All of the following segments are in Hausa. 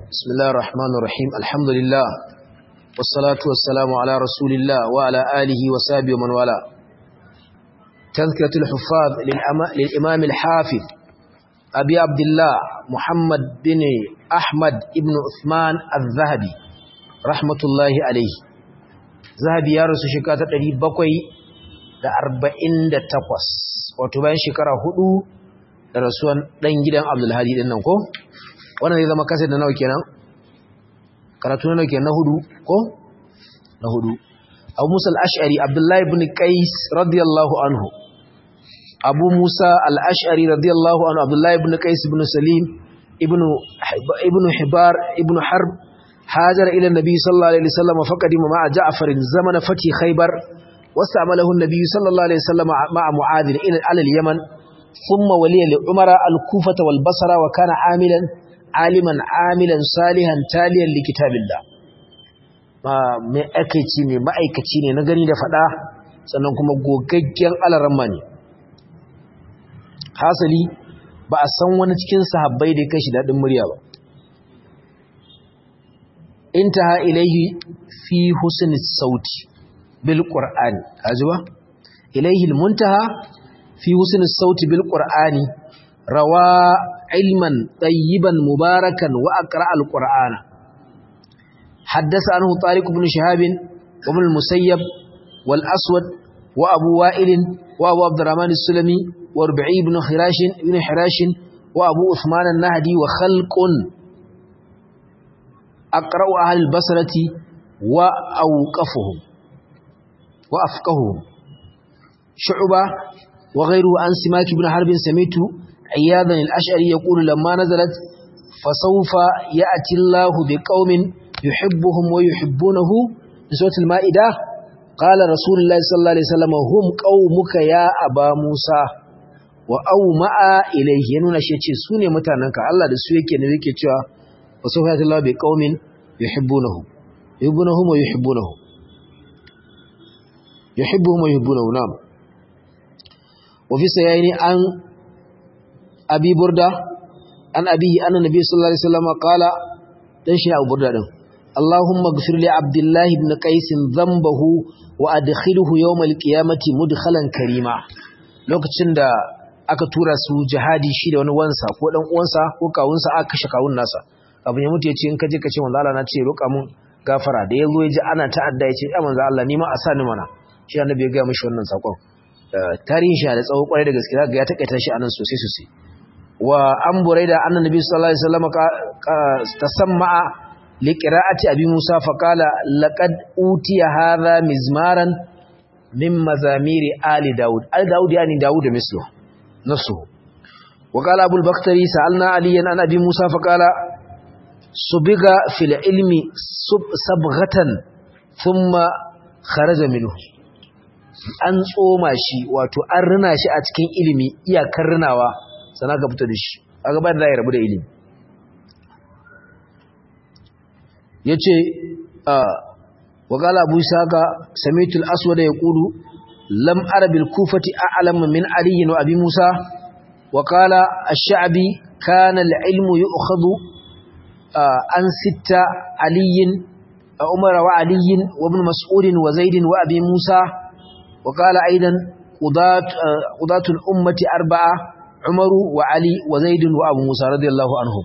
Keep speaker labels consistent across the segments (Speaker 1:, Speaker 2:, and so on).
Speaker 1: بسم الله الرحمن الرحيم الحمد لله والصلاة والسلام على رسول الله وعلى آله وصحبه ومن والاه تذكرة الحفاظ للإمام الحافظ أبي عبد الله محمد بن أحمد بن عثمان الذهبي رحمة الله عليه ذهبي يا رسول شكاة تريد بقوي da arba'in da takwas wato bayan shekara hudu da rasuwan ɗan gidan abdulhadi ɗin nan ko wannan zai zama kasar da nawa kenan karatu na nawa kenan na hudu ko na hudu abu musa al'ashari abdullahi ibn qais radiyallahu anhu abu musa al'ashari radiyallahu anhu abdullahi ibn qais ibn salim ibn hibar ibn harb hajar ila nabi sallallahu alaihi wasallam faqadima ma'a ja'farin zamana fati khaybar واستعمله النبي صلى الله عليه وسلم مع معاذ إلى على اليمن ثم ولي لعمر الكوفة والبصرة وكان عاملا عالما عاملا صالحا تاليا لكتاب الله mai aikaici ne ma'aikaci ne na gani da fada sannan kuma gogaggen alaramma ne hasali ba a san wani cikin sahabbai da ya kai shi daɗin murya ba intaha ilaihi fi husni sauti بالقرآن أجوا إليه المنتهى في حسن الصوت بالقرآن روى علما طيبا مباركا وأقرأ القرآن حدث عنه طارق بن شهاب وابن المسيب والأسود وأبو وائل وأبو عبد الرحمن السلمي وربعي بن خراش بن حراش وأبو عثمان النهدي وخلق أقرأ أهل البصرة وأوقفهم وأفقههم شعبة وغيره عن سماك بن حرب سميت عياذا الأشعري يقول لما نزلت فسوف يأتي الله بقوم يحبهم ويحبونه بسورة المائدة قال رسول الله صلى الله عليه وسلم هم قومك يا أبا موسى وأومأ إليه ينون شيء سوني متاننك الله da su yake ne yake cewa وسوف يأتي الله بقوم يحبونه يحبونهم ويحبونه يحبهم ويحبونه نعم وفي سيئين عن أبي بردة عن أبيه أن النبي صلى الله عليه وسلم قال تنشي أبو بردة دم. اللهم اغفر لعبد الله بن قيس ذنبه وأدخله يوم القيامة مدخلا كريما lokacin da aka tura su jihadi shi da wani wansa ko dan uwansa ko kawunsa aka kashe kawun nasa abin ya mutu ya ce in ka je ka ce manzo Allah na ce roƙa mun gafara da yazo ya ji ana ta'adda ya ce ya manzo Allah ni ma a sani mana shi annabi ya gaya mishi wannan sakon tarihin shi da tsawo kwarai da gaske ga ya takaita shi anan sosai sosai wa an buraida annabi sallallahu alaihi wasallam tasamma li qira'ati abi musa fa qala laqad utiya hadha mizmaran min mazamiri ali daud al daud yani daud mislu nafsu wa qala abul bakhtari sa'alna aliyan an abi musa fa qala subiga fil ilmi sabghatan thumma kharaja minhu an tsoma shi wato an rina shi a cikin ilimi iyakar rinawa sana ka fito da shi a gaban da ya rabu da ilimi ya ce wakala abu saka samitul aswada ya kudu lam arabil kufati a'lam min aliyin wa abi musa wakala ash-sha'bi kana al-ilmu yu'khadhu an sitta aliyin umar wa aliyin wa ibn mas'ud wa zaid wa abi musa وقال أيضا قضاة, قضاة الأمة أربعة عمر وعلي وزيد وأبو موسى رضي الله عنهم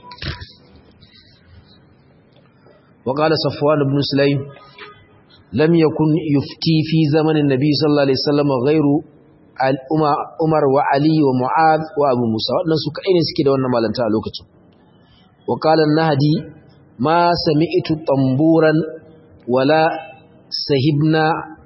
Speaker 1: وقال صفوان بن سليم لم يكن يفتي في زمن النبي صلى الله عليه وسلم غير عمر وعلي ومعاذ وأبو موسى وأن سكعين سكيدا وأن مالنتا لوكتو وقال النهدي ما سمعت طنبورا ولا سهبنا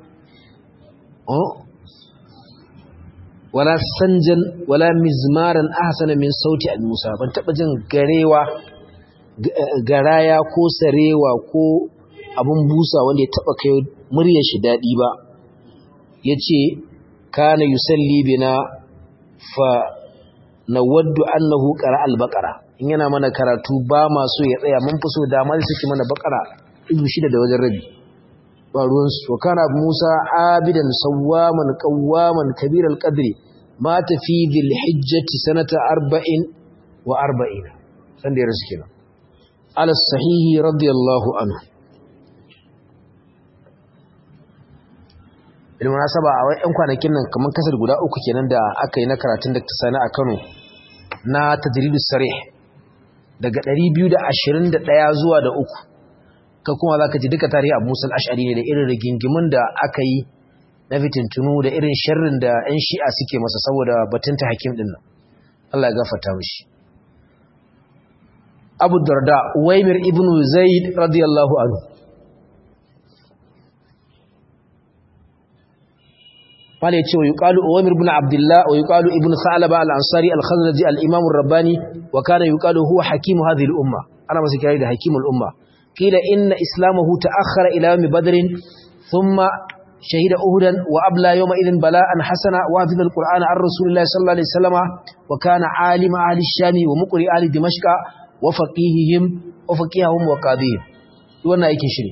Speaker 1: wala sanjan wala mizmaran ahsana min sauti al-musa ban taba jin garewa garaya ko sarewa ko abun busa wanda ya taba kai muryar shi dadi ba yace kana yusalli bina fa nawaddu annahu qara al-baqara in yana mana karatu ba ma so ya tsaya mun fi so da ma suke mana baqara izu shida da wajen rabi ba ruwansu wa kana musa abidan sawwaman qawwaman kabir al-qadri mata fi dhil hijjati sanata arba'in wa arba'ina san da ya rasu kenan على الصحيح رضي الله عنه bilmunasaba a wai 'yan kwanakin nan kamar kasar guda uku kenan da aka yi na karatun da ta sani a kano na tajridus sarih daga 221 zuwa da uku ka kuma za ka ji duka tarihi abu musul ash'ari ne da irin rigingimin da aka yi na fitintunu da irin sharrin da 'yan shi'a suke masa saboda batun ta hakim ɗin nan Allah ya gafarta mishi abu darda waimir ibn zaid radiyallahu anhu wale ce wa yuqalu waimir ibn abdullah wa yuqalu ibn sa'laba al-ansari al-khazraji al-imam ar-rabbani wa kana yuqalu huwa hakim hadhihi al-umma ana masa kira da hakim al-umma qila inna islamahu ta'akhkhara ila yawm badr thumma shahida uhudan wa abla yawma idhin bala'an hasana wa hafiza al-qur'ana an rasulillahi sallallahu alaihi wasallam wa kana alima ahli ash-sham wa muqri ahli dimashq wa faqihihim wa faqihahum wa qadihim wannan yake shiri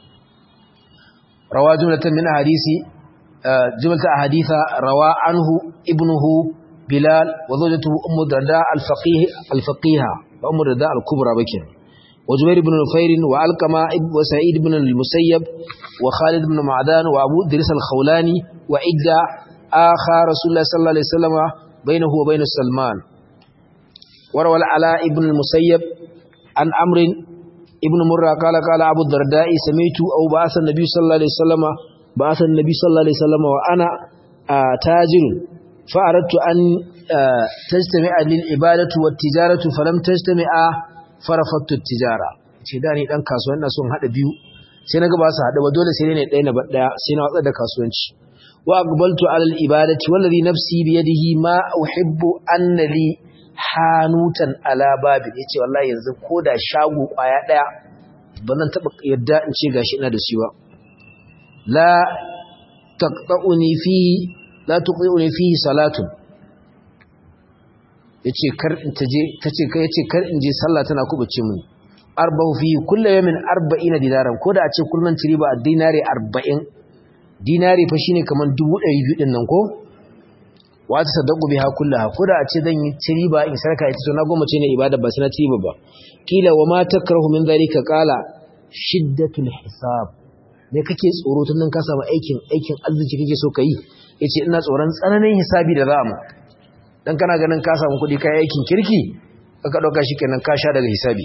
Speaker 1: rawa jumlatan min hadisi jumlatan ahaditha rawa anhu ibnuhu bilal wa zawjatuhu ummu darda al-faqih al-faqiha wa ummu darda al-kubra bakin wa jubair ibn nufair wa alqama wa sa'id ibn al-musayyab wa khalid ibn ma'dan wa abu idris al-khawlani wa idda akha rasulullah sallallahu alaihi wasallam bainahu wa bain salman وروى العلاء ابن المسيب عن أمر ابن مرة قال قال أبو الدرداء سميت أو بعث النبي صلى الله عليه وسلم بعث النبي صلى الله عليه وسلم وأنا آه تاجر فأردت أن آه تجتمع للعبادة والتجارة فلم تجتمع فرفضت التجارة shedani dan kasuwan na son hada biyu sai naga ba su hada ba dole sai ne ɗaya na daya sai na watsar da kasuwanci wa aqbaltu ala al-ibadati wallazi nafsi bi yadihi ma uhibbu anna li hanutan ala babin yace wallahi yanzu koda shago kwaya daya bazan taba yadda in ce gashi ina da shi ba la taqta'uni fi la tuqini fi salatun yace kar in taje tace kai yace kar in je sallah tana kubuce mun arba'u fi kullu yawmin 40 dinaran koda a ce kullun ci riba dinari 40 dinari fa shine kaman 200 din nan ko wata sadaku biha kullaha koda a ce zan yi riba in sarka ita to na goma ce ne ibada ba sai na riba ba kila wa ma takrahu min zalika qala shiddatul hisab me kake tsoro tun nan ka samu aikin aikin arziki kake so kai yace ina tsoron tsananin hisabi da za mu dan kana ganin ka samu kudi kai aikin kirki aka dauka shikenan ka sha daga hisabi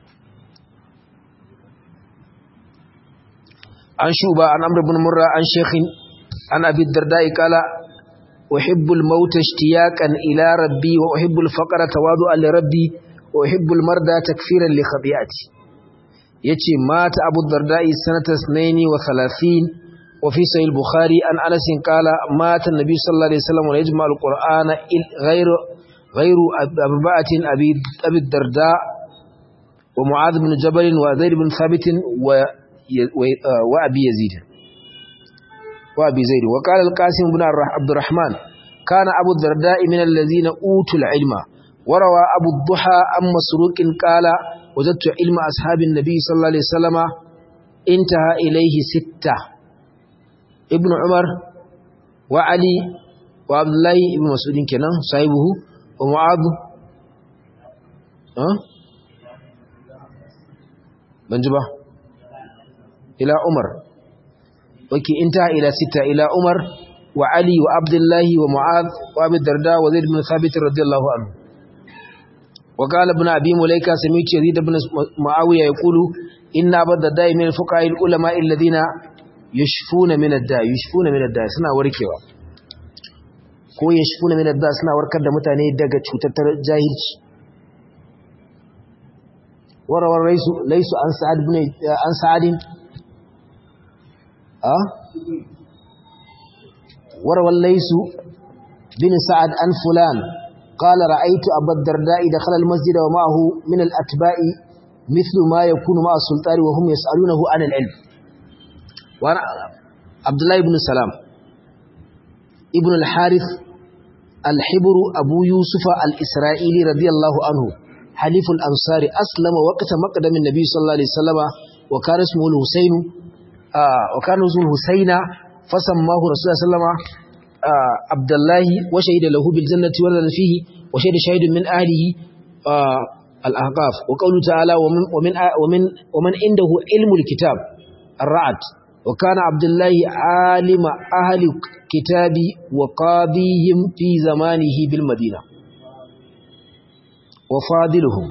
Speaker 1: an shuba an amr ibn murra an shaykhin an abi darda'i qala أحب الموت اشتياقا إلى ربي وأحب الفقر تواضعا لربي وأحب المرضى تكفيرا لخطيئتي يتي مات أبو الدرداء سنة 32 وفي صحيح البخاري عن أنس قال مات النبي صلى الله عليه وسلم ويجمع القرآن غير غير أربعة أبي أبي الدرداء ومعاذ بن جبل وزيد بن ثابت وأبي يزيد وابي زيد وقال القاسم بن عبد الرحمن كان ابو الدرداء من الذين اوتوا العلم وروى ابو الضحى عن مسروق قال وجدت علم اصحاب النبي صلى الله عليه وسلم انتهى اليه سته ابن عمر وعلي وعبد الله بن مسعود كنان صاحبه ومعاذ ها بنجبا الى عمر وكي انتهى إلى ستة إلى عمر وعلي وعبد الله ومعاذ وابي الدرداء وزيد بن ثابت رضي الله عنه وقال ابن أبي مليكة سميت يزيد بن معاوية يقول إن أبا الدرداء من الفقهاء العلماء الذين يشفون من الداء يشفون من الداء سنة وركوا ko yashfuna min adda suna warkar da mutane daga cutar jahilci warawar laisu laisu an sa'ad ibn an sa'adin وروى الليث بن سعد عن فلان قال رأيت أبا الدرداء دخل المسجد ومعه من الأتباع مثل ما يكون مع السلطان وهم يسألونه عن العلم وأنا عبد الله بن سلام ابن الحارث الحبر أبو يوسف الإسرائيلي رضي الله عنه حليف الأنصار أسلم وقت مقدم النبي صلى الله عليه وسلم وكان اسمه الحسين آه وكان اسمه الحسين فسماه رسول الله صلى الله عليه وسلم آه عبد الله وشهد له بالجنة ولد فيه وشهد شهيد من أهله آه al-ahqaf wa qawlu ta'ala wa min wa min wa man indahu ilmul kitab ar-ra'd wa kana abdullahi alima ahli kitabi wa qadihim fi zamanihi bil madina wa fadiluhum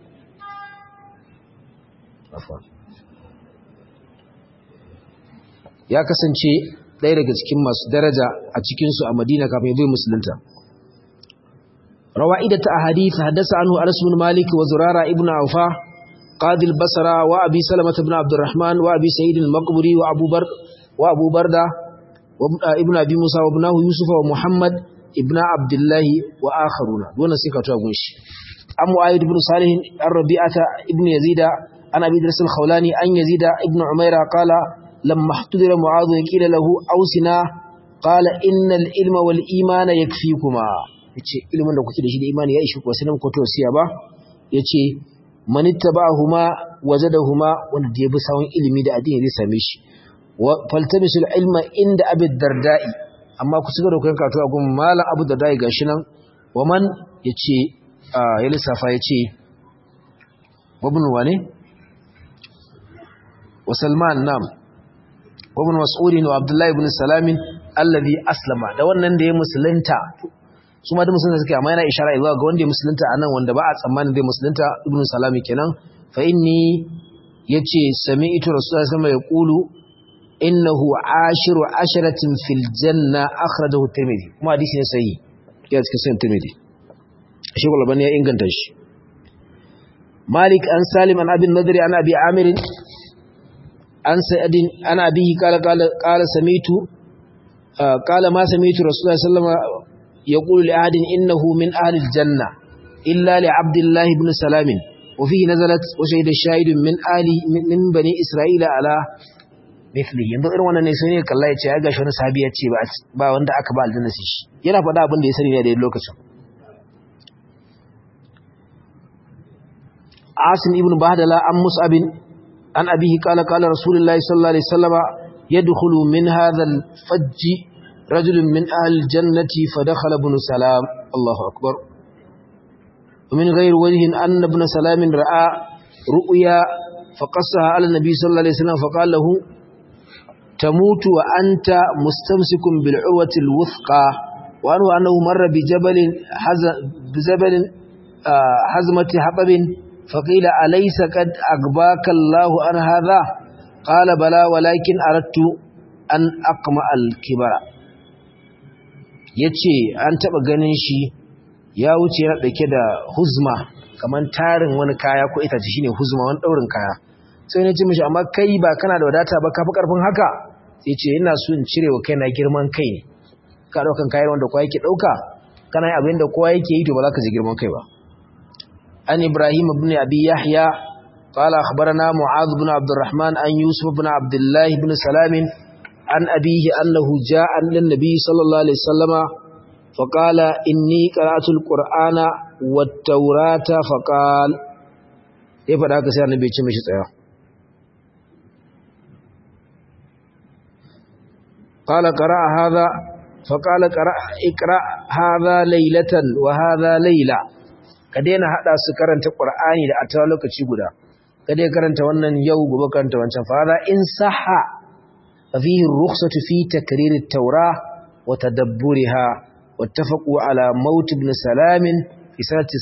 Speaker 1: ya kasance ɗaya daga cikin masu daraja a cikinsu a madina kafin ya bai musulunta rawa'idata ahadith haddasa anhu anas bin malik wa zurara ibnu awfa qadi al-basra wa abi salamah ibn abdurrahman wa abi sa'id al-maqburi wa abu bar wa abu barda wa ibnu abi musa wa ibnahu yusuf wa muhammad ibnu abdullah wa akharuna wannan sai ka tuwa gunshi an mu'ayyid ibn salih ar-rabi'ata ibnu yazida an abi dars al-khawlani an yazida ibnu umaira qala لما احتضر معاذ قيل له اوسنا قال ان العلم والايمان يكفيكما yace ilimin da kuke da shi da imani ya ishi ku sai nan ku tosiya ba yace man ittaba'ahuma wajadahuma wanda da yabi sawun ilimi da addini zai same shi wa faltamisul ilma inda abi dardai amma ku cigaba da koyon karatu a gun malam abu dardai gashi nan wa man yace ya lissafa yace wabnu wane wa salman nam وابن مسعود وعبد الله بن سلام الذي اسلم da wannan da ya musulunta su ma da musulunta suke amma yana ishara zuwa ga wanda ya musulunta anan wanda ba a tsammanin zai musulunta ibn salami kenan fa inni yace sami'tu rasulullahi sallallahu alaihi wasallam yaqulu innahu ashiru asharatin fil janna akhrajahu tirmidhi kuma hadisi ne sahihi ya cikin sahih tirmidhi shi kullu ya inganta shi malik an salim an abin nadri an abi amir an sa'adin ana bihi kala kala samitu kala ma samitu rasulullahi sallallahu alaihi wasallam yaqulu li ahadin innahu min ahli aljanna illa li abdullah ibn salam wa fihi nazalat wa shahida shahidun min ahli min bani isra'ila ala mithli yanzu irin wannan ne sai ne kalla ya ce ya gashi wani sahabi ya ce ba wanda aka ba aljanna shi yana faɗa abin da ya sani ne da lokacin asim ibn bahdala an mus'abin عن أبيه قال قال رسول الله صلى الله عليه وسلم يدخل من هذا الفج رجل من أهل الجنة فدخل ابن سلام الله أكبر ومن غير وجه أن ابن سلام رأى رؤيا فقصها على النبي صلى الله عليه وسلم فقال له تموت وأنت مستمسك بالعوة الوثقى وأنه أنه مر بجبل بجبل حزمة حطب فقيل أليس قد أقباك الله عن هذا قال بلى ولكن أردت أن أقمع الكبر yace an taba ganin shi ya wuce yana dauke da huzma kaman tarin wani kaya ko itace shine huzma wani daurin kaya sai na ce mishi amma kai ba kana da wadata ba kafi karfin haka sai ce ina so in cire wa kaina girman kai ne ka daukan kayan wanda kowa yake dauka kana yin abin da kowa yake yi to ba za ka ji girman kai ba عن إبراهيم بن أبي يحيى قال أخبرنا معاذ بن عبد الرحمن عن يوسف بن عبد الله بن سلام عن أبيه أنه جاء للنبي صلى الله عليه وسلم فقال إني قرأت القرآن والتوراة فقال إيه فداك سيار نبي تشمش تيار قال قرأ هذا فقال قرأ اقرأ هذا ليلة وهذا ليلة ka daina hada su karanta Qur'ani da a ta lokaci guda ka dai karanta wannan yau gobe karanta wancan fara in sahha fihi rukhsatu fi takrir at-taura wa tadabburiha wattafaqu ala maut ibn salam fi sanati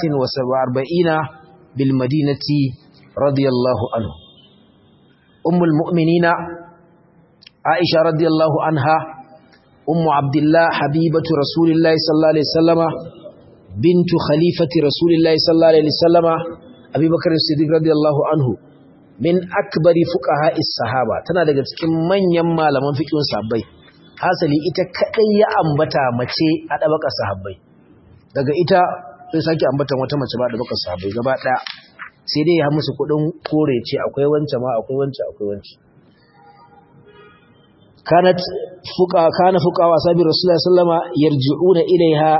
Speaker 1: 43 bil madinati radiyallahu anhu ummul mu'minina aisha radiyallahu anha ummu abdullah habibatu rasulillahi sallallahu alaihi wasallama بنت خليفة رسول الله صلى الله عليه وسلم أبي بكر الصديق رضي الله عنه من أكبر فقهاء الصحابة tana daga cikin manyan malaman fiqhin sahabbai hasali ita kadai ya ambata mace a dabaka sahabbai daga ita sai sake ambata wata mace ba dabaka sahabbai gaba daya sai dai ya musu kudin kore ce akwai wance ma akwai wance akwai wance kanat fuqa kana fuqa wa sabi rasulullahi sallallahu alaihi wasallam yarji'una ilaiha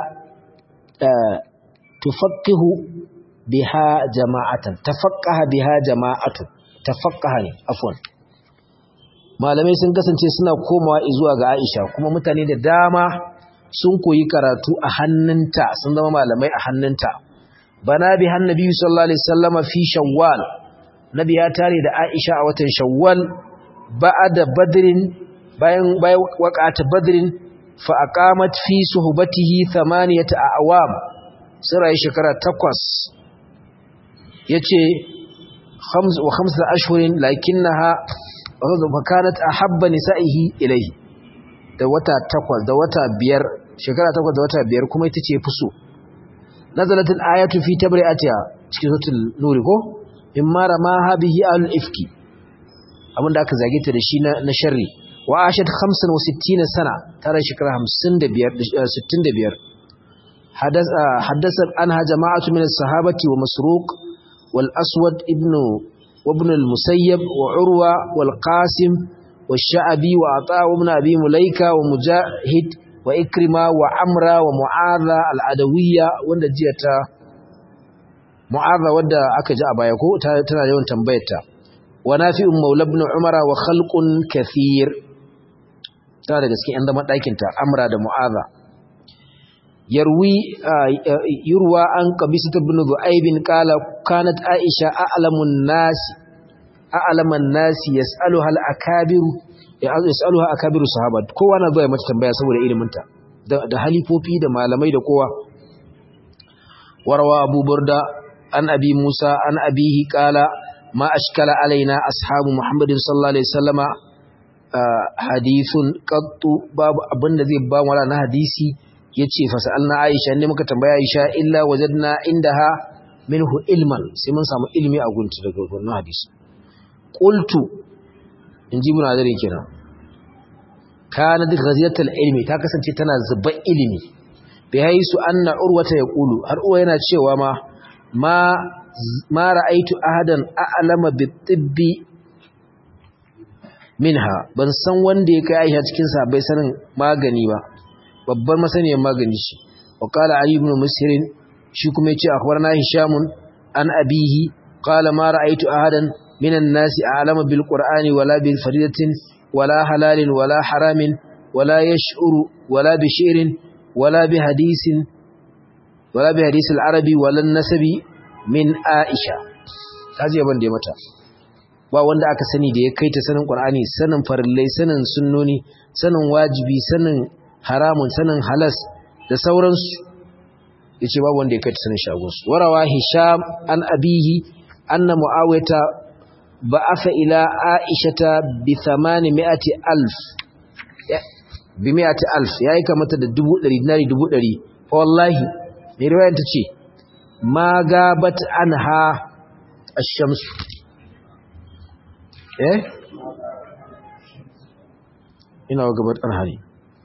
Speaker 1: tufaqqihu biha jama'atan tafaqqaha biha jama'atu tafaqqaha ne afwan malamai sun kasance suna komawa zuwa ga Aisha kuma mutane da dama sun koyi karatu a hannunta sun zama malamai a hannunta bana bi hannabi sallallahu alaihi wasallam fi shawwal nabi ya tare da aisha a watan shawwal ba'da badrin bayan bayan waqata badrin fa aqamat fi suhbatihi thamaniyata awam sura shekara takwas yace khams wa khamsa ashhurin lakinnaha fa kanat ahabba nisa'ihi ilayhi da wata takwas da wata biyar shekara takwas da wata biyar kuma ita ce fuso nazalatul ayatu fi tabri'atiha cikin suratul nur ko imma ramaha bihi al ifki abinda aka zage ta da shi na sharri wa ashat 65 sana tare shekara 55 65 hadasa hadasa anha jama'atu min as-sahabati wa masruq wal aswad ibn وابن المسيب وعروة والقاسم والشعبي وعطاء ابن أبي مليكة ومجاهد وإكرمة وعمرة ومعاذة العدوية وندجية معاذة ودى أكجا أبايكو تنا يوم تنبيتا ونافع مولى ابن عمر وخلق كثير tana da gaske inda madakinta amra da mu'aza yarwi yurwa an qabisa ibn zu'aib qala kanat aisha a'lamun nas a'laman nas yas'aluha al-akabir yas'aluha akabiru sahaba kowa na zuwa mata tambaya saboda ilimin ta da halifofi da malamai da kowa warwa abu burda an abi musa an abihi qala ma ashkala alaina ashabu muhammadin sallallahu alaihi wasallama hadithun qattu babu abinda zai ba wala na hadisi yace fa sa'alna aisha ne muka tambaya aisha illa wajadna indaha minhu ilman sai mun samu ilimi a gunta daga wannan hadisi qultu inji ibn azari kenan kana duk ghaziyatul ilmi ta kasance tana zuba ilimi bi haisu anna urwata yaqulu har uwa yana cewa ma ma ma ra'aitu ahadan a'lama bit-tibbi minha ban san wanda ya kai Aisha cikin sahabbai sanin magani ba babbar masaniyar magani shi wa qala ali ibn musir shi kuma yace akhbarana hisham an abihi qala ma ra'aytu ahadan minan nasi a'lama bil qur'ani wala bil faridatin wala halalin wala haramin wala yash'uru wala bi shi'rin wala bi hadisin wala bi hadis al arabi wala nasabi min aisha kaje ban da mata ba wanda aka sani da ya kai ta sanin qur'ani sanin farillai sanin sunnoni sanin wajibi sanin haramun sanin halas da sauransu yace babu wanda ya kai sanin shagonsu warawa hisham an abihi anna muawiyata ba'atha ila aishata bi 800 alf bi 100 alf yayi kamata da 100 dinari 100 wallahi ne riwayar ta ce ma gabat anha ash-shams eh ina gabat anha ne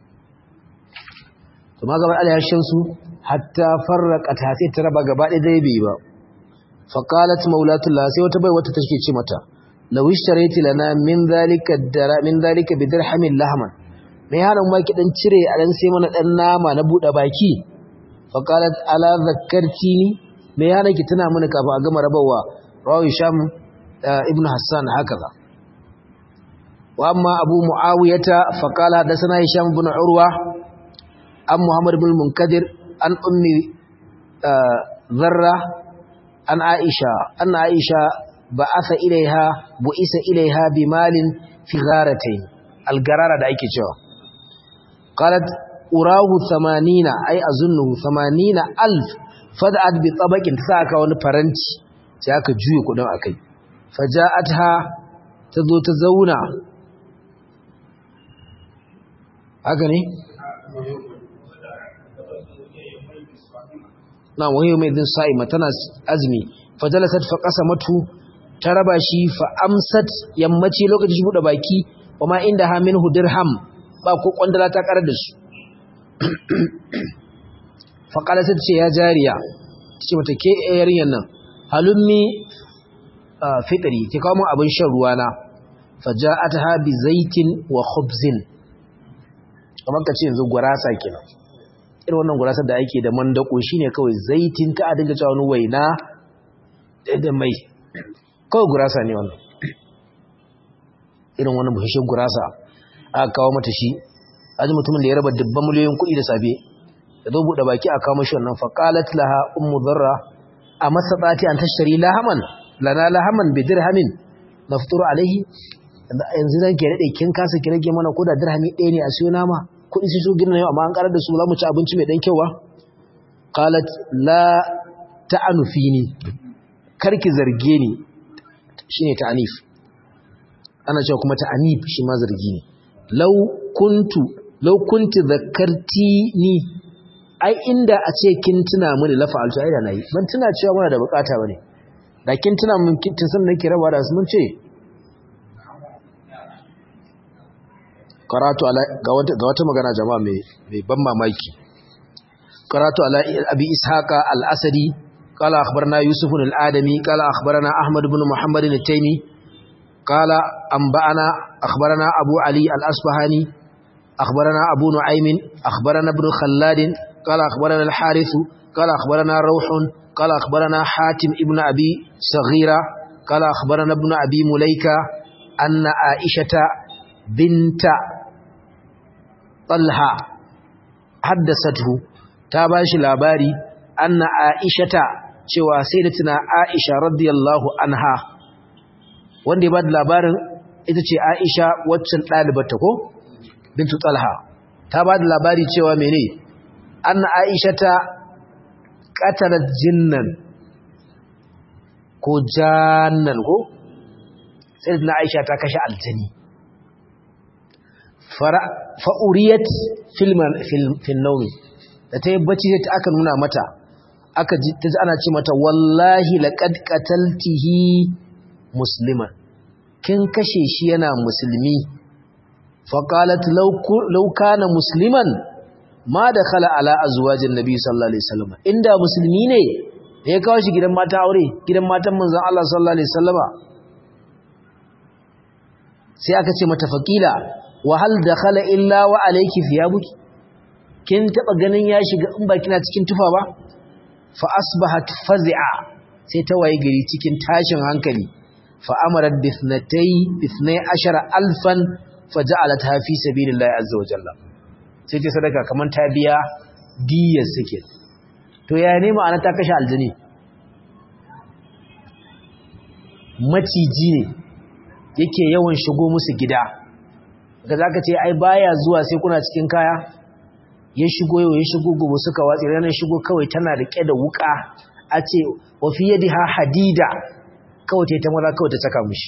Speaker 1: to ma gabar alayar shamsu hatta farraqat sai ta raba gaba ɗaya dai bai ba fa qalat maulatullah sai wata bai wata take ce mata law ishtarayti lana min zalika dara min zalika bi dirhamin lahman me yaron ma ki dan cire a dan sai mana dan nama na bude baki fa qalat ala zakkartini me yaron ki tana mana kafa a gama rabawa rawi sham ibnu hassan hakaza wa amma abu muawiyata fa qala hadathana hisham ibn urwa an Muhammad bin Munkadir an ummi zarra an Aisha anna Aisha ba'atha ilaiha bu'isa ilaiha bimalin fi gharatayn algarara da ake cewa qalat urahu 80 ay azunnu 80 alf fad'at bi tabaqin saka wani faranti sai aka juye kudin akai faja'atha tazo ta zauna haka ne na wahiyo mai din sa'ima tana azumi fajalasat fa qasamatu ta raba shi fa amsat yammaci lokacin shi bude baki kuma inda ha minhu dirham ba ko kwandala ta karar da su fa qalasat ce ya jariya ce mata ke yarinyan nan halummi fitri ki kawo mun abin shan ruwa na faja'atha bi zaitin wa khubzin kamar ka ce yanzu gurasa kenan irin wannan gurasar da ake da mandako shine kawai zaitin ka a dinga cewa wani waina da mai kawai gurasa ne wannan irin wannan buhashin gurasa aka kawo mata shi aji mutumin da ya raba dubban miliyoyin kuɗi da safe da zo buɗe baki a kawo mashi wannan faqalat laha ummu dharra a masatsati an tashtari lahaman lana lahaman bi dirhamin nafturu alaihi yanzu zan ke daɗe kin kasa ki rage mana ko da dirhami ɗaya ne a siyo nama kuɗi su so girna yau amma an ƙarar da su za mu ci abinci mai ɗan kyau ba qalat la ta'anu fini karki zarge ni shine ta'anif ana cewa kuma ta'anif shi ma zargi ne law kuntu law kunti zakartini ai inda a ce kin tuna mini la fa'altu ai da nayi ban tuna cewa muna da bukata bane da kin tuna mun kin san nake raba da su mun ce karatu ala ga wata ga wata magana jama'a mai mai ban mamaki karatu ala abi ishaqa al-asadi qala akhbarna yusuf al-adami qala akhbarana ahmad ibn muhammad al-taymi qala anba'ana akhbarana abu ali al-asbahani akhbarana abu nu'aym akhbarana ibn khallad قال أخبرنا الحارث قال أخبرنا روح قال أخبرنا حاتم ابن أبي صغيرة قال أخبرنا ابن أبي مليكة أن عائشة بنت طلحة حدثته تاباش لاباري أن عائشة cewa sayyidatina Aisha radiyallahu anha wanda ya bada labarin ita ce Aisha waccan ɗalibarta ko bintu Talha ta bada labari cewa mene anna aishata qatalat jinnan ko jannan ko sai na aisha ta kashe aljani fara fa'uriyat filman fil nawmi da ta yi bacci sai aka nuna mata aka ji ta ana ce mata wallahi laqad qataltihi musliman kin kashe shi yana musulmi faqalat law law kana musliman ma da khala ala azwajin nabi sallallahu alaihi wasallam inda musulmi ne ya kawo shi gidan mata aure gidan matan manzon Allah sallallahu alaihi wasallama sai aka ce mata faqila wa hal dakhala illa wa alayki thiyabuki kin taba ganin ya shiga in ba kina cikin tufa ba fa asbahat faz'a sai ta waye gari cikin tashin hankali fa amarat bithnatay bithnay ashara alfan faja'alatha fi sabilillahi azza wa jalla sai ce sadaka kamar ta biya diyar suke to ya ne ma'ana ta kashe aljini maciji ne yake yawan shigo musu gida ga za ka ce ai baya zuwa sai kuna cikin kaya ya shigo yau ya shigo gobe suka watsi ranar shigo kawai tana rike da wuka a ce wafi yadi ha hadida kawai ta yi ta maza kawai ta saka mushi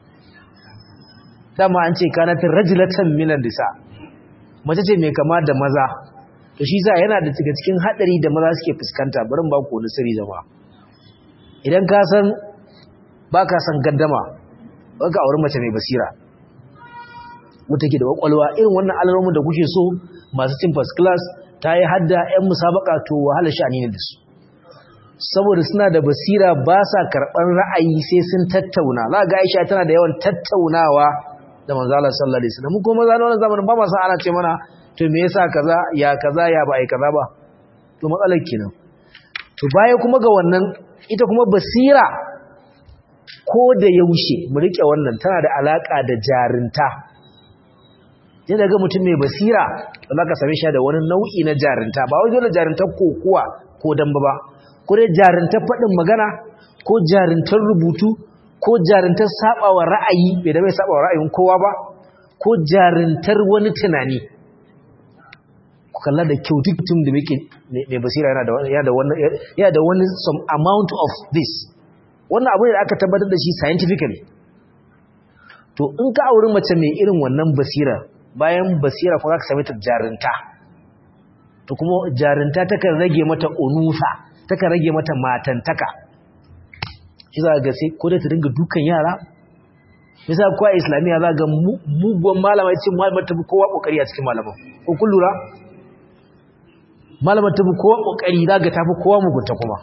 Speaker 1: dama an ce kanatin rajulatan minan disa mace ce mai kama da maza to shi za yana da daga cikin hadari da maza suke fuskanta barin ba ku wani sirri zama idan ka san ba ka san gaddama ba ka auri mace mai basira wata ke da kwakwalwa irin wannan alamomin da kuke so masu cin first class ta yi hadda 'yan musabaka to wahala sha'ani ne da su saboda suna da basira ba sa karɓar ra'ayi sai sun tattauna za ga aisha tana da yawan tattaunawa da manzala sallallahu alaihi wasallam kuma maza na wannan zamanin ba ma san ana ce mana to me yasa kaza ya kaza ya ba ai kaza ba to matsalar kenan to baya kuma ga wannan ita kuma basira ko da yaushe mu rike wannan tana da alaka da jarinta yadda ga mutum mai basira za ka same shi da wani nau'i na jarinta ba wai dole jarintar kokuwa ko damba ba ko dai jarintar faɗin magana ko jarintar rubutu ko jarintar sabawa ra'ayi bai da bai sabawa ra'ayin kowa ba ko jarintar wani tunani ku kalla da kyau duk mutum da muke mai basira yana da wani yana da wani some amount of this wannan abu ne da aka tabbatar da shi scientifically to in ka auri mace mai irin wannan basira bayan basira kuma za ka same ta jarinta to kuma jarinta takan rage mata unusa takan rage mata matantaka shi za ga sai ko da ta dinga dukan yara misali kowa islamiyya za ga muguwan malama ya ce malamar tafi kowa kokari a cikin malaman ko kun lura malamar tafi kowa kokari za ga tafi kowa mugunta kuma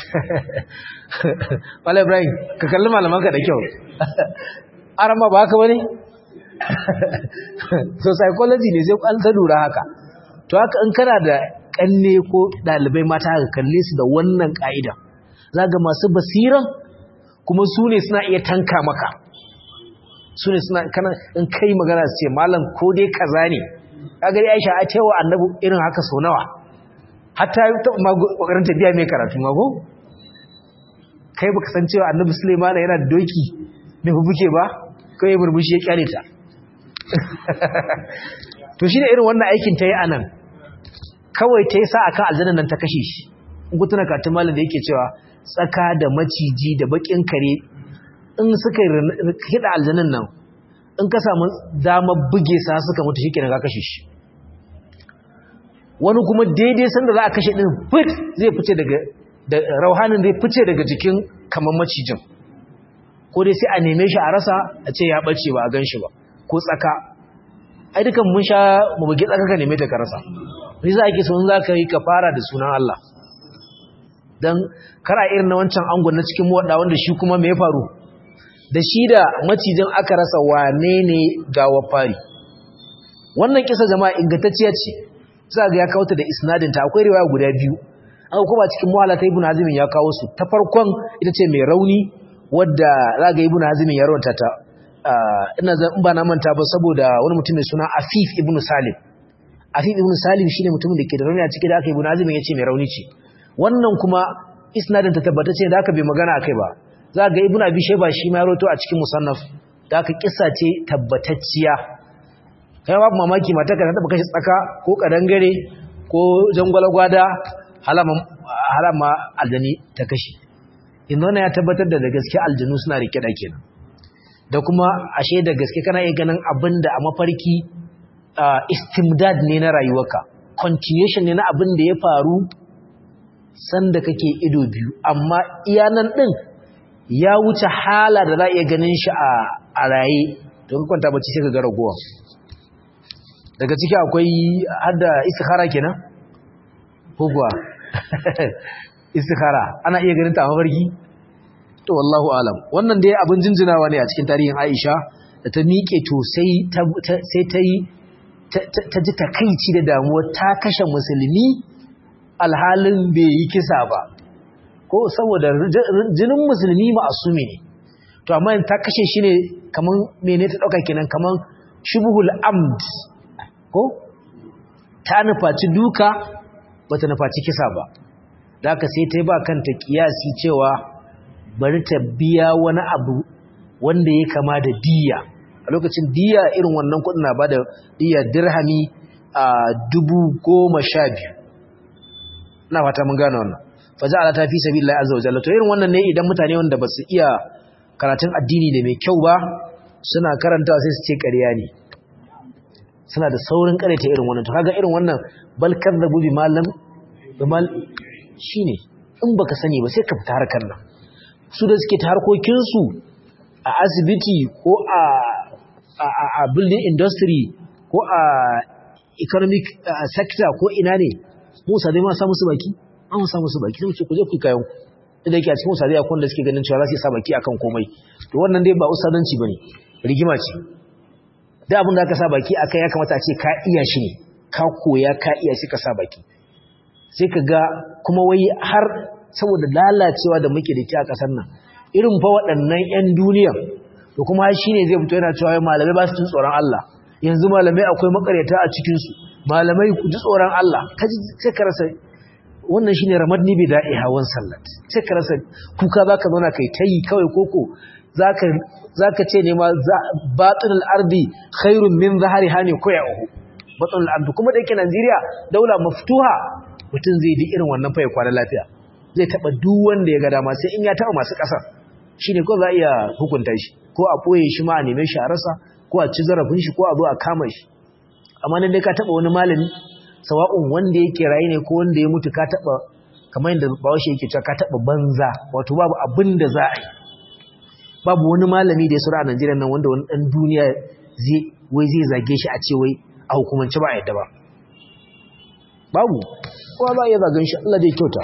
Speaker 1: Wala Ibrahim ka kalli malamanka da kyau arama ba haka bane so psychology ne sai an ta lura haka to haka in kana da kanne ko dalibai mata haka kalle su da wannan ka'ida zaga masu basiran kuma su ne suna iya tanka maka su ne suna kana in kai magana su ce malam ko dai kaza ne kaga dai Aisha a cewa annabi irin haka so nawa hatta ta ma kokarin ta biya mai karatu mago kai baka san cewa annabi Sulaiman yana da doki mai fufuke ba kai murmushi ya kyale ta to shi ne irin wannan aikin ta yi anan kawai ta yi sa akan aljannan nan ta kashe shi in ku tuna katin malam da yake cewa tsaka da maciji da bakin kare in suka hida aljannan nan in ka samu damar buge sa suka mutu shi kenan ka kashe shi wani kuma daidai sanda za a kashe din fit zai fice daga da rauhanin zai fice daga jikin kamar macijin ko dai sai a neme shi a rasa a ce ya bace ba a gan shi ba ko tsaka ai dukan mun sha mu bugi tsaka ka neme ta ka rasa ni za ki son za ka yi ka fara da sunan Allah dan kara irin na wancan angon na cikin muwadda wanda shi kuma me ya faru da shi da macijin aka rasa wane ne gawa fari wannan kisa jama'a ingantacciya ce za ga ya kawo ta da isnadin ta akwai riwaya guda biyu an kuma cikin muhalla ta ibnu hazim ya kawo su ta farkon ita ce mai rauni wadda za ga ibnu hazim ya rawanta ta ina zan in ba na manta ba saboda wani mutum mai suna afif ibnu salim afif ibnu salim shine mutumin da ke da rauni a cikin da aka ibnu hazim ya ce mai rauni ce wannan kuma isnadin ta tabbatace da aka bai magana akai ba za ga ibnu abi shayba shi ma ya rawato a cikin musannaf da aka kissa ce tabbatacciya kai babu mamaki mata ka taba kashi tsaka ko kadangare ko jangwalagwada halama aljani ta kashi inda wannan ya tabbatar da da gaske aljanu suna rike da kenan da kuma ashe da gaske kana iya ganin abin da a mafarki istimdad ne na rayuwarka continuation ne na abin da ya faru sanda kake ido biyu amma iyanan din ya wuce hala da za a iya ganin shi a raye don kwanta bacci sai ka ga ragowa daga ciki akwai hadda istikhara kenan ko kuwa istikhara ana iya ganin ta a mafarki to wallahu alam wannan dai abin jinjinawa ne a cikin tarihin Aisha da ta miƙe to sai sai ta yi ta ji takaici da damuwa ta kashe musulmi alhalin bai yi kisa ba ko saboda jinin musulmi ma'asumi ne to amma ta kashe shi ne kaman mene ta dauka kenan kaman shubhul amd ko ta nufaci duka bata nufaci kisa ba da haka sai ta yi ba kanta kiyasi cewa bari ta biya wani abu wanda ya kama da diya a lokacin diya irin wannan kudin na bada diya dirhami a dubu goma sha biyu na fata mun gane wannan faja ala ta fi sabi Allah azza wa jalla to irin wannan ne idan mutane wanda ba su iya karatun addini da mai kyau ba suna karanta sai su ce ƙarya ne suna da saurin ƙareta irin wannan to kaga irin wannan bal kadzabu bi malam bimal shine in baka sani ba sai ka fita harkar nan su da suke ta harkokin su a asibiti ko a a building industry ko a economic sector ko ina ne Musa dai ma sa musu baki an sa musu baki sai mu ce ku je ku kayan ku da yake a cikin Musa dai akwai wanda suke ganin cewa za su sa baki akan komai to wannan dai ba usadanci bane rigima ce da abin da aka sa baki akai ya kamata a ce ka iya shi ne ka koya ka iya shi ka sa baki sai ka ga kuma wai har saboda lalacewa da muke da ke a ƙasar nan irin fa waɗannan 'yan duniya to kuma shi ne zai fito yana cewa malamai ba su jin tsoron Allah yanzu malamai akwai makaryata a cikinsu malamai ku ji tsoron Allah sai ka rasa wannan shi ne ramadni bai da'i hawan sallat sai ka rasa kuka za ka zauna kai ta yi kawai koko za ka ce ne ma batunul ardi khairun min zahari hane ko ya uhu batunul ardi kuma da yake Najeriya daula maftuha mutum zai di irin wannan fa ya kwana lafiya zai taba duk wanda ya ga dama sai in ya taba masu kasar shine ko za iya hukunta shi ko a boye shi ma a neme shi a rasa ko a ci zarafin shi ko a zo a kama shi amma nan dai ka taba wani malami sawa'un wanda yake raye ne ko wanda ya mutu ka taba kamar yadda bawashi yake cewa ka taba banza wato babu abin da za a yi babu wani malami da ya sura a Najeriya nan wanda wani dan duniya zai wai zai zage shi a ce wai a hukumance ba a yadda ba babu kowa za a iya zagen shi Allah dai kyauta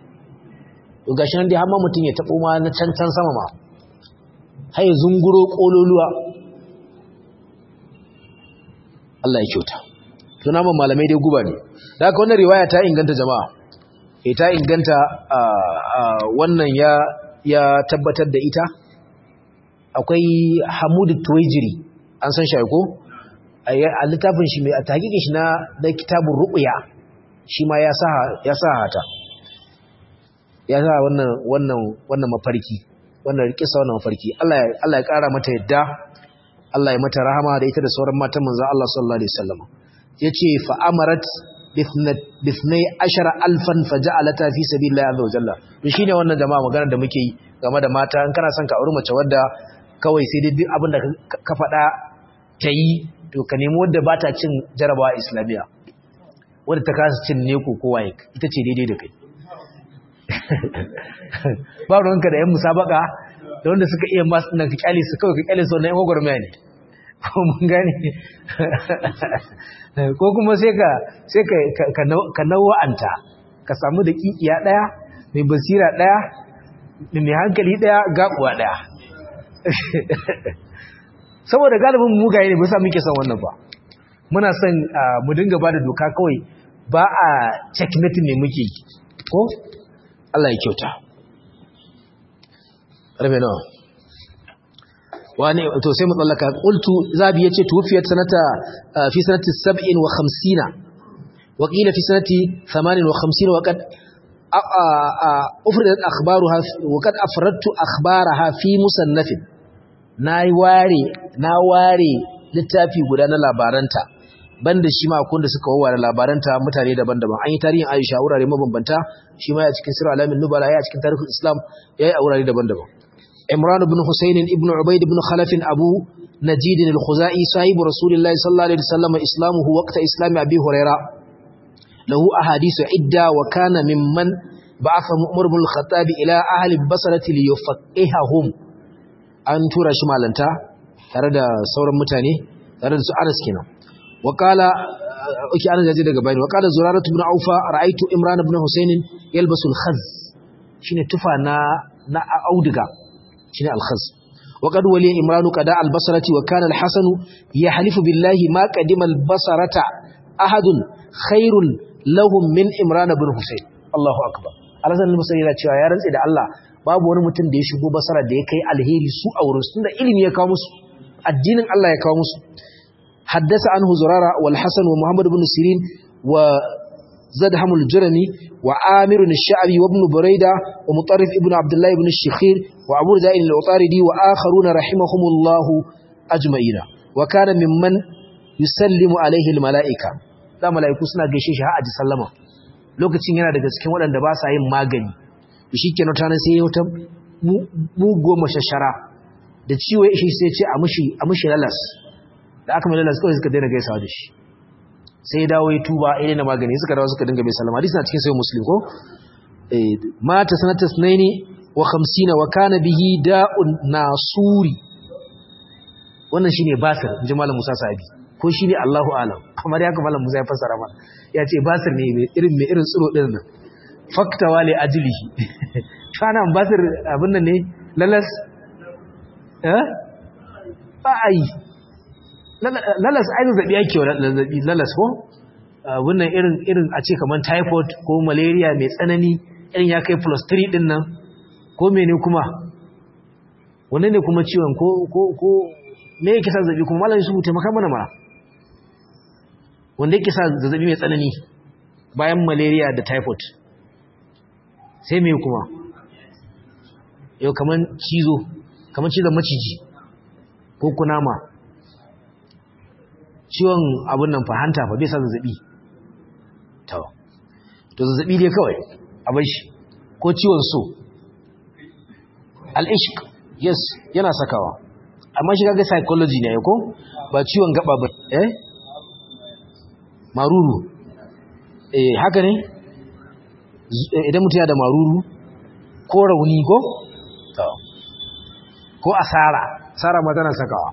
Speaker 1: to gashi nan dai har ma mutum ya taɓo ma na can can sama ma har ya zunguro ƙololuwa Allah ya kyauta to naman malamai dai guba ne da haka wannan riwaya ta inganta jama'a eh ta inganta wannan ya ya tabbatar da ita akwai Hamud Tuwaijiri an san shi ko a littafin shi mai a takikin shi na na kitabun ruqya shi ma ya sa ya sa hata ya sa wannan wannan wannan mafarki wannan kisa wannan mafarki Allah ya Allah ya kara mata yadda Allah ya mata rahama da ita da sauran matan manzo Allah sallallahu alaihi wasallam yace fa amarat bithnai ashara alfan faja'alata fi sabilillahi azza wa jalla to shine wannan jama'a magana da muke yi game da mata in kana son ka auri mace wadda kawai sai dai duk abin da ka faɗa ta yi to ka nemi wadda ba ta cin jarabawa islamiyya wadda ta kasa cin neko ko waye ita ce daidai da kai ba ruwanka da yan musabaka da wanda suka iya masu nan ka kyale su kawai ka kyale su wannan yan gwagwarmaya ne ko mun gane ko kuma sai ka sai ka ka nawa'anta ka samu da kikiya daya mai basira daya mai hankali daya gabuwa daya saboda galibin mugaye ne ba sa muke son wannan ba muna son mu dinga ba da doka kawai ba a checkmate ne muke ko Allah ya kyauta rabe nawa wani to sai mu tsallaka qultu zabi yace tuwfiyat sanata fi sanati 57 wa qila fi sanati 58 wa qad ufridat akhbaruha wa qad afradtu akhbaraha fi musannafin nayi ware na ware littafi guda na labaranta banda shi ma akwai da suka wawware labaranta mutane daban-daban an yi tarihin Aisha wurare mabambanta shi ma ya cikin sirr alamin nubala ya cikin tarihin Islam yayi a wurare daban-daban Imran ibn Husayn ibn Ubayd ibn Khalaf Abu Najid al-Khuzai sahibu Rasulullah sallallahu alaihi wasallam islamuhu waqta islam Abi Huraira lahu ahadith idda wa kana mimman ba'atha Umar ibn al-Khattab ila ahli al-Basrah liyufaqihahum an tura shi malanta tare da sauran mutane tare da su Anas kenan وقال اوكي انا جاي daga bayani وقال زراره بن عوفه رايت عمران بن حسين يلبس الخز shine tufa na na auduga shine al-khaz وقد ولي عمران قضاء البصره وكان الحسن يحلف بالله ما قدم البصره احد خير لهم من عمران بن حسين الله اكبر alhassan al-basri yana cewa ya rantse da Allah babu wani mutum da ya shigo basara da ya kai alheri su a wurin tunda ilimi ya kawo musu addinin Allah ya kawo musu حدث عنه زرارة والحسن ومحمد بن سيرين وزدهم الجرمي وعامر الشعبي وابن بريدة ومطرف ابن عبد الله بن الشخير وعبور زائن العطاردي وآخرون رحمهم الله أجمعين وكان ممن يسلم عليه الملائكة لا ملائكة سنة قشيش ها أجي سلما lokacin yana daga cikin waɗanda ba sa yin magani shi ke nutanen sai ya wata mugo mashashara da ciwo ya ishi sai ce a mushi lalas da aka mai lalas kawai suka daina gaisawa da shi sai ya dawo ya tuba ya daina magani suka dawo suka dinga mai salama hadisi na cikin sai muslim ko mata sanatas naini wa khamsina wa kana bihi da'un nasuri wannan shine basir inji malam Musa Sabi ko shine Allahu alam kamar ya malam Musa ya fassara mana ya ce basir ne mai irin mai irin tsiro din nan fakta wali ajlihi kana basir abin nan ne lalas eh ba ai lalas ai zazzabi yake zazzabi lalas ko wannan irin irin a ce kaman typhoid ko malaria mai tsanani irin ya kai plus 3 din nan ko mene kuma wannan ne kuma ciwon ko ko ko me yake sa zazzabi kuma malami su taimaka mana ma wanda yake sa zazzabi mai tsanani bayan malaria da typhoid sai me kuma yau kaman cizo kaman cizon maciji ko kunama ciwon abin nan fahanta fa bai sa zazzabi to to zazzabi dai kawai a bar shi ko ciwon so al-ishq yes yana sakawa amma shi kaga psychology ne ko ba ciwon gaba ba eh maruru eh haka ne idan mutum ya da maruru ko rauni ko to ko asara asara ma tana sakawa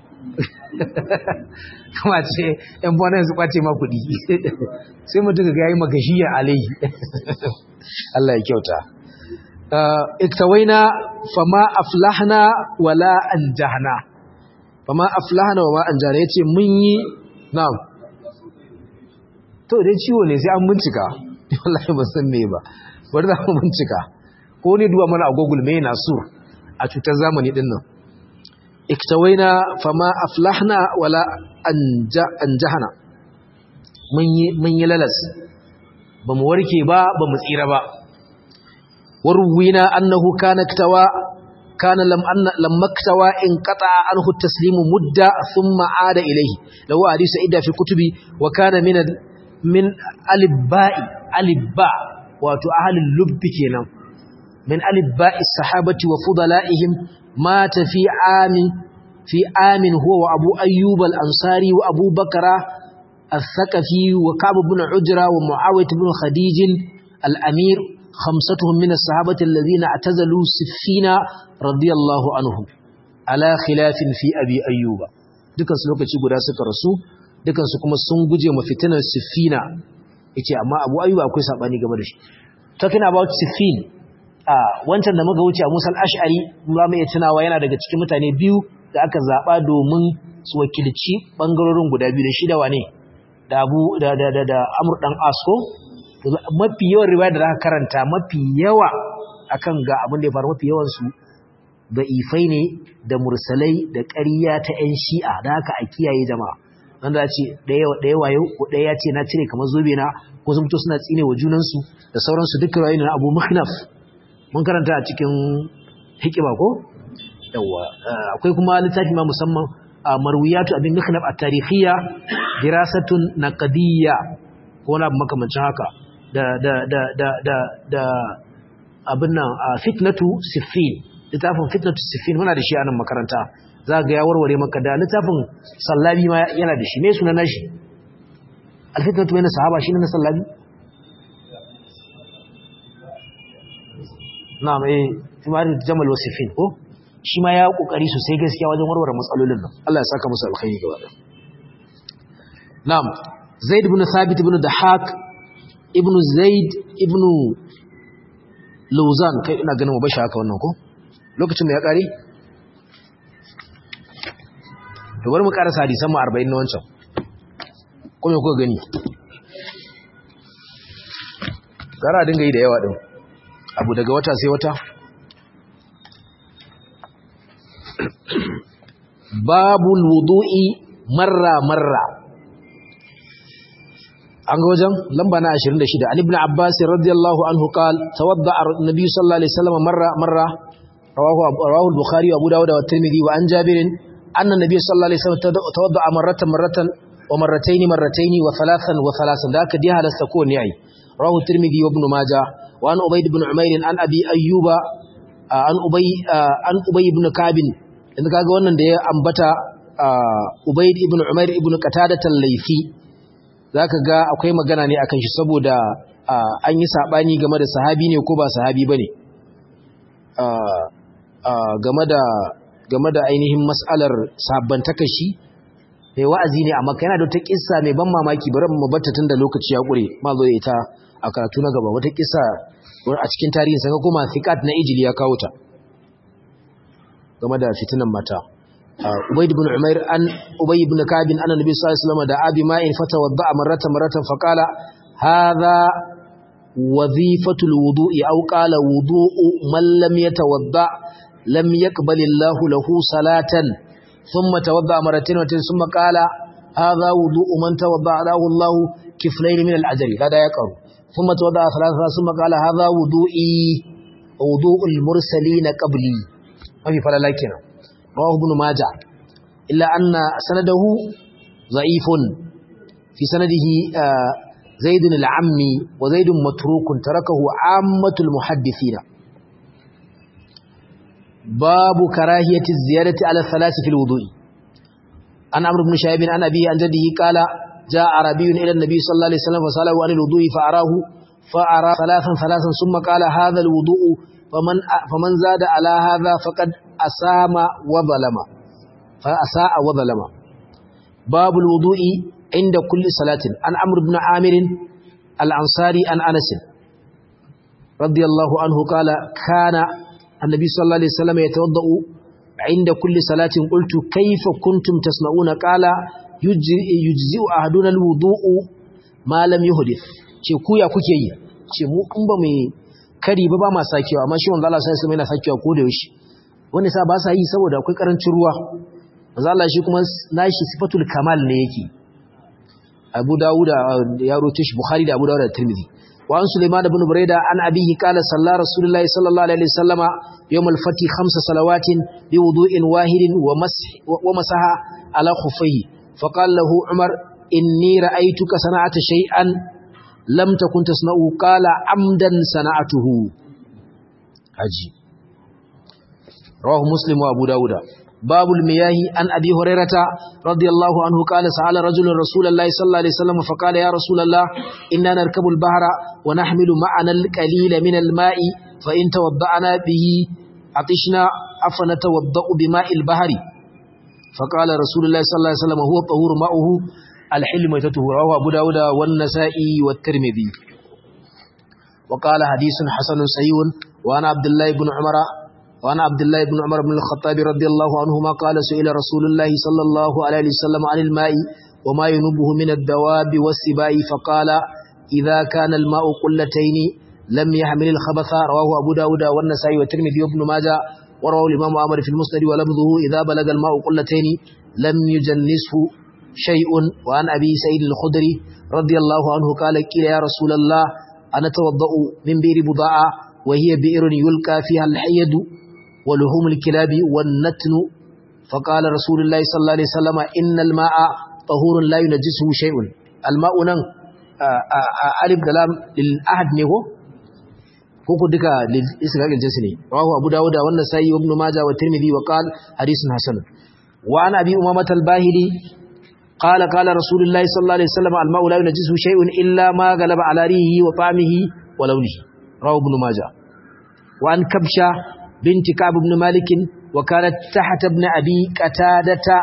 Speaker 1: kuma ce ‘yan bonan su kwace ma kuɗi sai mutum ga yayi magashiya alai Allah ya kyauta iktawaina fama aflahna wala anjahna fama aflahna wama anjahna yace mun yi na'am to dai ciwo ne sai an bincika wallahi ban san me ba bari za mu bincika ko ne duba mana a Google me na sur a cutar zamani din nan iktawaina fama aflahna wala anjahna mun yi mun yi lalas bamu warke ba bamu tsira ba warwina annahu kana ktawa kana lam anna lamma ktawa in qata anhu at-taslimu mudda thumma aada ilayhi law hadithu idda fi kutubi wa kana min min alibba'i alibba wato ahlul lubbi kenan min alibba'i sahabati wa fudala'ihim mata fi amin fi amin huwa wa abu ayyub al-ansari wa abu bakra al-thaqafi wa ka'b ibn ujra wa muawiyah ibn khadij al-amir khamsatuhum min as-sahabati alladhina atazalu siffina radiyallahu anhum ala khilafin fi abi ayyub dukan su lokaci guda suka rasu dukan su kuma sun guje ma fitinar siffina yace amma abu ayyub akwai sabani game da shi talking about siffin a wancan da muka wuce a Musa al-Ash'ari za mu iya tunawa yana daga cikin mutane biyu da aka zaba domin su wakilci bangarorin guda biyu da shi da wane da Abu da da da, da Amr dan Asko mafi yawan riwaya da aka karanta mafi yawa akan ga abin da ya faru mafi yawan su ifai ne da mursalai da ƙarya ta 'yan shi'a da haka a kiyaye jama'a wanda ya ce ɗaya wayo ko ɗaya ya ce na cire kamar zobe na ko sun fito suna tsine wa junansu da sauransu duk rayu na abu mahnaf mun karanta a cikin hikima ko yawa akwai kuma littafi ma musamman a marwiyatu abin mahnaf a tarihiyya dirasatun naqdiyya ko wani abu makamancin haka da da da da da da abin nan fitnatu siffin littafin fitnatu siffin muna da shi a nan makaranta za ga ya warware maka da littafin sallabi ma yana da shi me sunan nashi alfitnatu bayna sahaba shine na sallabi na'am eh timar jamal wasifin ko shi ma ya kokari sosai gaskiya wajen warware matsalolin nan Allah ya saka musu alkhairi gaba da na'am zaid ibn thabit ibn dahak ibn zaid ibn lawzan kai ina ganin mu bashi haka wannan ko lokacin da ya kare to bari mu karasa hadisan mu 40 na wancan ko me kuka gani gara dinga yi da yawa din abu daga wata sai wata babul wudu'i marra marra an ga wajen lamba na 26 an ibn abbas radiyallahu anhu qala tawadda an-nabi sallallahu alaihi wasallam marra marra rawahu rawahu al-bukhari wa abu dawud wa at-tirmidhi wa an jabir anna an-nabi sallallahu alaihi wasallam tawadda marratan marratan wa marratayn marratayn wa thalathan wa thalathan da ka diha halasta ko ne ai rawahu at-tirmidhi wa ibn majah wa an ubayd ibn umayr an abi ayyuba an ubay an ubay ibn ka'b inda kaga wannan da ya ambata ubayd ibn umayr ibn qatada al-laythi zaka ga akwai magana ne akan shi saboda an yi sabani game da sahabi ne ko ba sahabi bane game da game da ainihin mas'alar sabbantaka shi mai wa'azi ne amma yana da wata kissa mai ban mamaki bari mu batta tun da lokaci ya kure ma zo da ita a karatu na gaba wata kissa a cikin tarihin sa kuma thiqat na ijili ya kawo ta game da fitinan mata Ubayd ibn Umair an Ubay ibn Ka'b an Nabi sallallahu alaihi wasallam da abi ma'in fatawadda marratan marratan faqala hadha wazifatul wudu'i aw qala wudu'u man lam yatawadda lam yaqbal Allah lahu salatan thumma tawadda marratan thumma qala hadha wudu'u man tawadda lahu Allah kiflayn min al-ajr kada ya qaru thumma tawadda thalatha thumma qala hadha wudu'i wudu'ul mursalin qabli mafi falala kenan rawahu ibn majah illa anna sanadahu dha'ifun fi sanadihi zaid al-ammi wa zaid matruk tarakahu ammatul muhaddithina babu karahiyati ziyadati ala thalath fi al-wudu'i an amr ibn shaybin an abihi an jaddihi qala jaa arabiyyun ila an-nabi sallallahu alaihi wasallam fa salahu an al-wudu'i fa arahu fa ara thalathan thalathan thumma qala hadha al-wudu'u faman faman zada ala hadha faqad asama wa zalama fa asaa wa zalama babul wudu'i inda kulli salatin an amr ibn amir al-ansari an anas radiyallahu anhu qala kana annabi sallallahu alaihi wasallam yatawaddau inda kulli salatin qultu kayfa kuntum tasna'una qala yujzi'u ahaduna al-wudu'u ma lam yuhdith ce ku ya kuke yi ce mu in ba mai kari ba ba ma sakewa amma shi wanda Allah sai sai yana sakewa ko da yaushe wanda sa ba sa yi saboda akwai karancin ruwa manzo Allah shi kuma nashi sifatul kamal ne yake Abu Dawud ya roce shi Bukhari da Abu Dawud da Tirmidhi wa an Sulaiman ibn Burayda an abihi qala salla Rasulullahi sallallahu alaihi wasallam yawm al-fath khams salawatin bi wudu'in wahidin wa masah wa masaha ala khuffayhi faqala lahu Umar inni ra'aytuka sana'ata shay'an lam takun tasna'u qala amdan sana'atuhu haji rawahu muslim wa abu dauda babul miyahi an abi hurairata radiyallahu anhu qala sa'ala rajulun rasulullahi sallallahu alaihi wasallam fa qala ya rasulullah inna narkabu al-bahra wa nahmilu ma'ana al-qalila min al-ma'i fa in tawadda'na bihi atishna afana tawadda'u bima'il bahri fa qala rasulullah sallallahu alaihi wasallam huwa tahur ma'uhu al-hilm yatatuhu rawahu abu dauda wan nasa'i wat tirmidhi وقال حديث حسن صحيح وأنا عبد الله بن عمر وأنا عبد الله بن عمر بن الخطاب رضي الله عنهما قال سئل رسول الله صلى الله عليه وسلم عن الماء وما ينبه من الدواب والسباء فقال إذا كان الماء قلتين لم يحمل الخبث رواه أبو داود والنسائي والترمذي وابن ماجه ورواه الإمام أمر في المسند ولفظه إذا بلغ الماء قلتين لم يجنسه شيء وعن أبي سعيد الخدري رضي الله عنه قال قيل يا رسول الله أنا توضأ من بئر بضاعة وهي بئر يلقى فيها الحيد ولحوم الكلاب والنتن فقال رسول الله صلى الله عليه وسلم إن الماء طهور لا ينجسه شيء الماء نن ألف دلام للأحد نهو koko duka isra'il jinsi ne rawahu abu dawuda wa nasai wa ibn majah wa tirmidhi wa qala hadithun hasan wa an abi umamah al-bahili qala qala rasulullahi sallallahu alaihi wasallam al-ma'u la yunjisu shay'un illa ma galaba ala rihi wa ta'mihi wa lawnihi rawahu ibn majah wa an kabsha binti ka'b ibn malik wa kanat tahta ibn abi qatadata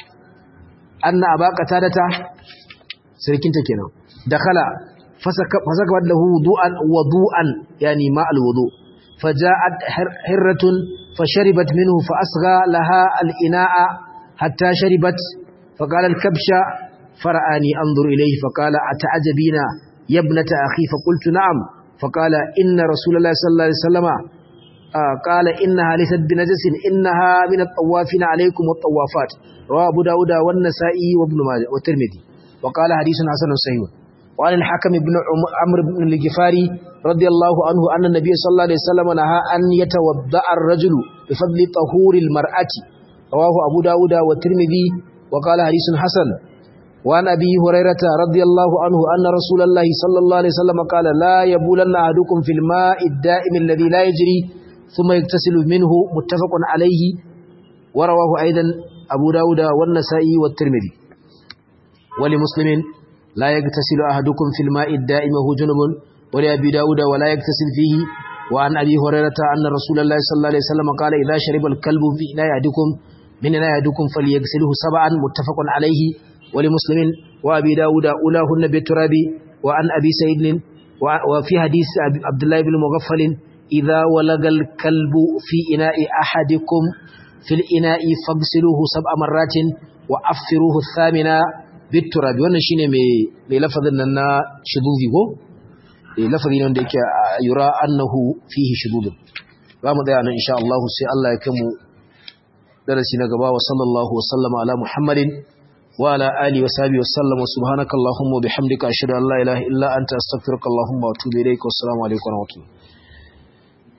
Speaker 1: anna aba qatadata sirkinta kenan dakhala فسكبت له وضوءا وضوءا يعني ماء الوضوء فجاءت حرة فشربت منه فأصغى لها الإناء حتى شربت فقال الكبش فرآني أنظر إليه فقال أتعجبين يا ابنة أخي فقلت نعم فقال إن رسول الله صلى الله عليه وسلم آه قال إنها ليست بنجس إنها من الطوافين عليكم والطوافات رواه أبو داود والنسائي وابن ماجه والترمذي وقال حديث حسن صحيح وعن الحكم بن عمرو بن الجفاري رضي الله عنه أن النبي صلى الله عليه وسلم نهى أن يتوضأ الرجل بفضل طهور المرأة رواه أبو داود والترمذي وقال حديث حسن وعن أبي هريرة رضي الله عنه أن رسول الله صلى الله عليه وسلم قال لا يبولن أحدكم في الماء الدائم الذي لا يجري ثم يغتسل منه متفق عليه ورواه أيضا أبو داود والنسائي والترمذي ولمسلم لا يغتسل أحدكم في الماء الدائم وهو جنب ولأبي داود ولا يغتسل فيه وعن أبي هريرة أن رسول الله صلى الله عليه وسلم قال إذا شرب الكلب في إناء أحدكم من إناء أحدكم فليغسله سبعا متفق عليه ولمسلم وأبي داود أولاهن بالتراب وعن أبي سعيد وفي حديث عبد الله بن مغفل إذا ولغ الكلب في إناء أحدكم في الإناء فاغسلوه سبع مرات وأفروه الثامنة biturabi wannan shine mai mai lafazin nan na shudubi ko eh lafazi ne wanda yake yura annahu fihi shudud za mu tsaya nan insha Allah sai Allah ya kai mu darasi na gaba wa sallallahu wa sallama ala muhammadin wa ala alihi wa sahbihi wa sallam wa subhanakallahumma wa bihamdika ashhadu an la ilaha illa anta astaghfiruka allahumma wa atubu ilaik wa assalamu alaikum wa rahmatullahi